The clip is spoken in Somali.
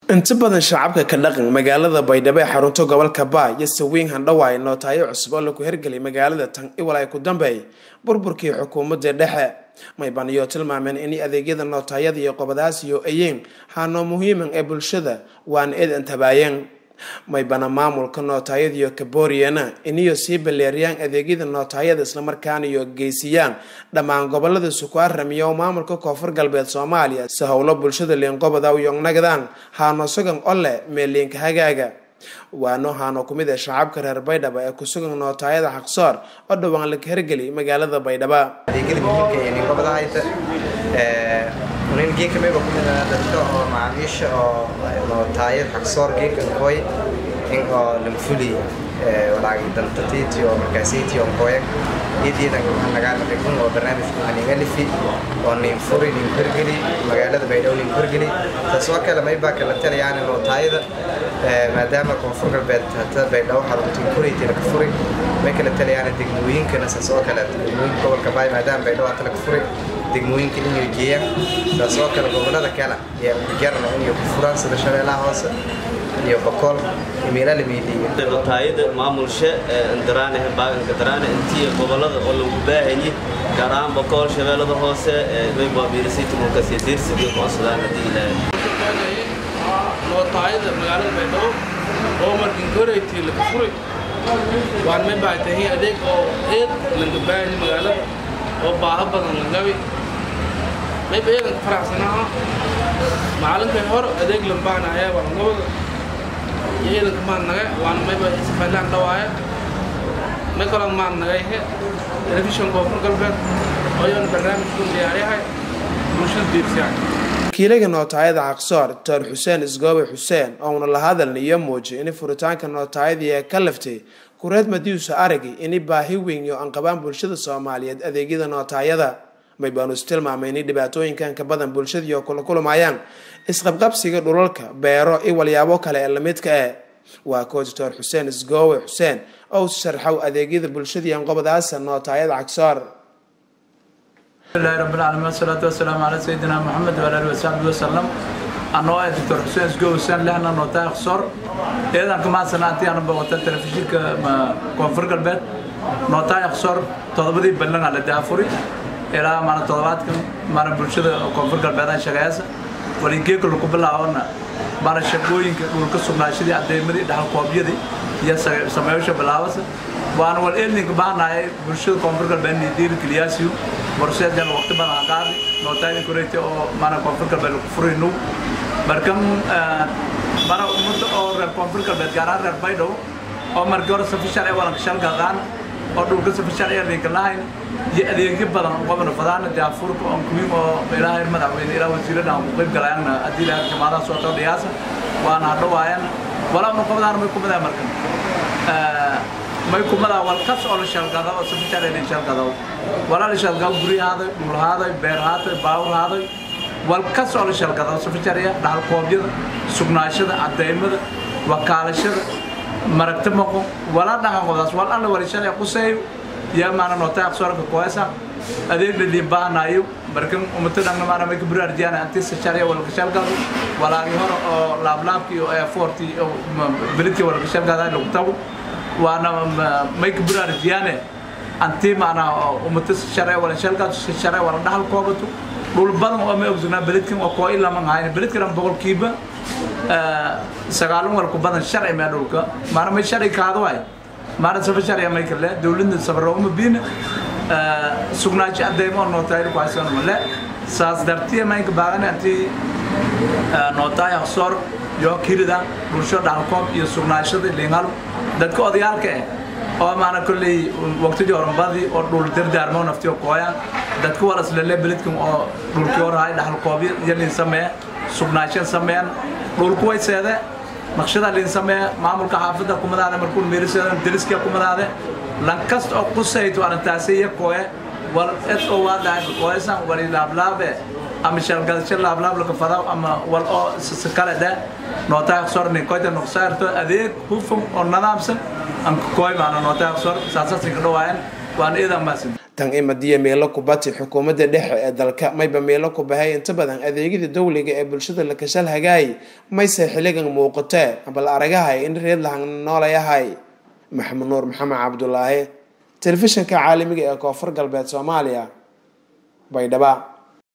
inta badan shacabka ka dhaqan magaalada baydhabo ee xarunta gobolka baa iyo sawiin handhawaay nootaayo cusub oo lagu hirgelay magaalada tan iwal ay ku dambeey burburkii xukuumadda dhexe maybaniyo tilmaameen in adeegyada nootaayada iyo qobadaasiyo ayeen haanoo muhiiman ee bulshada waana eed antabaayeen maybana maamulka nootaayadiyo kabooriyana iniyo sii baleeriyaan adeegyada nootaayada islamarkaana iyo geysiyaan dhammaan gobolada sukuaramiya oo maamulka koonfur galbeed soomaaliya si howlo bulshada liinqobada uyongnagdaan haano sugan ole meeliinka hagaaga waano haano kumid ee shacabka reer baydhabo ee kusugan nootaayada xaqsoor oo dhowaan laga hergeli magaalada baydhaba nin geeka meba kumid ah dadka oo macaamiisha oo nootaayad xaqsoor geeka koy in oo lamfuli walaagi dantatiiti oo markaasiiti oo koyag idiidan nagaana dhigun oo barnaamijku haningalifi oo nin furi nin korgeli magaalada baydhabo nin korgeli taas oo kale maybaa kala talayaan nootaayada maadaama koonfur galbeed hata baydhabo xaruntin kuraytii laga furi may kala talayaan degmooyinkana saas oo kale degmooyinka gobolka baay maadaama baydhabo hata laga furi degmooyinka inay geeyaan saas oo kale gobolada kale iyo jarna inay ku furaan sida shabeellaha hoose iyo boqol imeela la meediyo nootaayada maamulsha ndaraane baaganka daraane intii gobolada oo lagu baahayay gaar ahaan boqol shabeellada hoose mayba miirasiita mulkas iyo diirsiga qoonsadaan haddii ilaahay nootaayada magaalada baydhabo oo markin koraytii laga furay waan may baahtahay adeeg oo eed laga baahayay magaalada oo baaha badan la gabi mayba eedan ka faraxsanaa macalinkan hor adeeg lambaanaya walangobada iyo eedanka maan naga waana mayba isfaylaan dhawaaya may kaloo maan nagayhe telefishan koonfur galbeed oyoona barnaamijku diyaaryahay bulshada diirsiyahay wakiilaga nootaayada xaqsoor doctor xuseen isgoobe xuseen ouna la hadalna iyo muujiyay in furitaanka nootaayadii ee ka laftay kureed madiusa aragi ini baahi weyn iyo anqabaan bulshada soomaaliyeed adeegyada nootaayada maybaanu is tilmaamay inay dhibaatooyinkan ka badan bulshadii oo kula kulmayaan isqabqabsiga dhulalka beero iyo walyaabo kale ee lamidka eh waa koo doctor xuseen isgoowe xuseen oo sharxow adeegyada bulshadii anqobadaasa nootaayada xaqsoor bismillahi rabbil caalamiin wasalaatu wasalaamu calaa sayidina maxamed wa alihi wasaxbihi wasalam anoo ah doctor xuseen isgoowe xuseen lehna nootaaya xaqsoor eedan kamahadsanaantii ana boqota telefishinka koonfur galbeed nootaaya xaqsoor todobadii ballan la daafuri ilaa maana toddobaadkan maana bulshada koonfur galbeedan shaqeeyasa waligeeka lagu bilaabona maana shaqooyinka dhulka sugnaashadii cadeymadii dhaxalkoobyadii iyo sameeyasha bilaabasa waana wal eelninka baahnahay bulshada koonfur galbeed dhiirigeliyaasiyo warseedan waqti badan qaadi nootaayda koreyti oo maana koonfur galbeed lagu furayno markan mana ummadda oo reer koonfur galbeed gaar ahaan reer baydhabo oo markii hore safi sharci walanka shalgaqaan oo dhulka safi sharciya ninka lahayn iyo adeegyo badan qobna fadaana daafurka on kuwiin oo ilaahay madaxweyne ilaa wasiirada aan ku qayb galayana haddii ilaahay jamaadaha soo tao dhiyaasa waana hadhowaayana walaabna qobdaana may kumadaa markan may kumadaa walkas oo la shalgada oo safi sharciya nin shalgado walaa la shalgado guryahaaday dhulhaaday beerhaaday baawurhaaday walkas oo la shalgado safi sharciya dhaxalkoobyada sugnaashada cadeymada wakaalashada maragta maqo walaa dhaqanqodaas wal alla walishalay quseeyo yaa maana noota aqsoorka koesa adeeg dhadhiin baahnayo markan umata dhangna maana may kaburi arjiyana antisa sharya walka shalgado walaagi hore oo laablaabki oo airforti oo belidki walka shalgada lagu tago waana may kaburi arjiyane anti maana umata sharya wala shalgado sharya wala dhaxal koobato dhul badan oo may ogsognaa belidkan oo koo ilaman hayn belidkan boqolkiiba sagaalun walku badan sharci mee dhulka maana may sharci kaado waay maana safa sharciya may kale dawladda sabra uma biina sugnaansho adeymo nootaayada ku haysan male saas dartiya maynka baagan anti nootaay aqsoor yoo kirida bulsho dhaxalkoob iyo sugnaanshada lingal dadka odayaalka eh oo maana kolley waqtidii horanbadii oo dhul dardaarmo naftiyo kooyaan dadka wala islale belidkan oo dhulkii horahay dhaxalkoobyo yalin sameeya sugnaanshan sameeyan dhulku way seede naqshada liin sameeya maamulka xaafadda kumadaade markuu meeriseedan deriska kumadaade lankasta oo qusayto arrintaasi iyo kooye wal ed oo waadahay kooysan wali laablaabe ama shalgadasho laablaab laka fadaw ama wal oo kale dhe nootaa aqsoor nin koyta noqsaarto adeeg hufan oo nadaamsan anka kooy maana nootaa aqsoor saasasinka dhawaayan waan iidan maasin tan imadiya meelo kubati xukuumadda dhexe ee dalka mayba meelo ku bahay inta badan adeegyada dowliga ee bulshada la kashal hagaay mayse xiligan muuqatee bal aragahay in reed lahan noolayahay maxamed nuur maxamed cabdulaahi telefishinka caalamiga ee koonfur galbeed soomaaliya baydhaba